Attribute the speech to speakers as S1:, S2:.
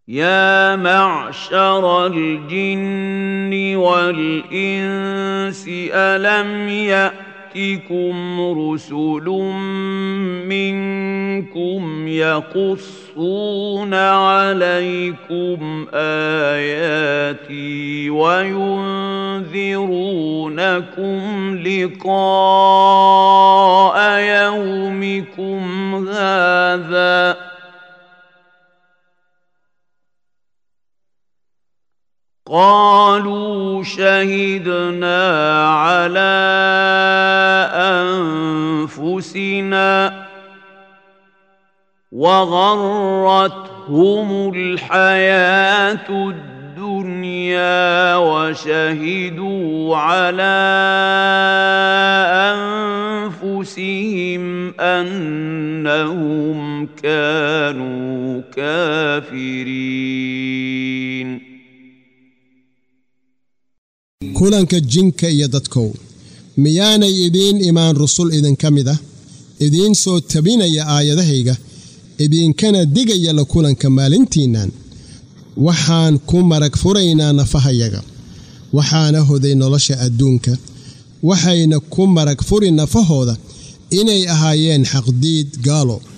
S1: يا معشر الجن والإنس ألم يأتكم رسل منكم يقصون عليكم آياتي وينذرونكم لقاء يومكم هذا قالوا شهدنا على انفسنا وغرتهم الحياه الدنيا وشهدوا على انفسهم انهم كانوا كافرين
S2: kulanka jinka iyo dadkow miyaanay idiin imaan rusul idinka mid ah idiin soo tabinaya aayadahayga idinkana digaya la kulanka maalintiinnan waxaan ku marag furaynaa nafahayaga waxaana hoday nolosha adduunka waxayna ku marag furi nafahooda inay ahaayeen xaqdiid gaalo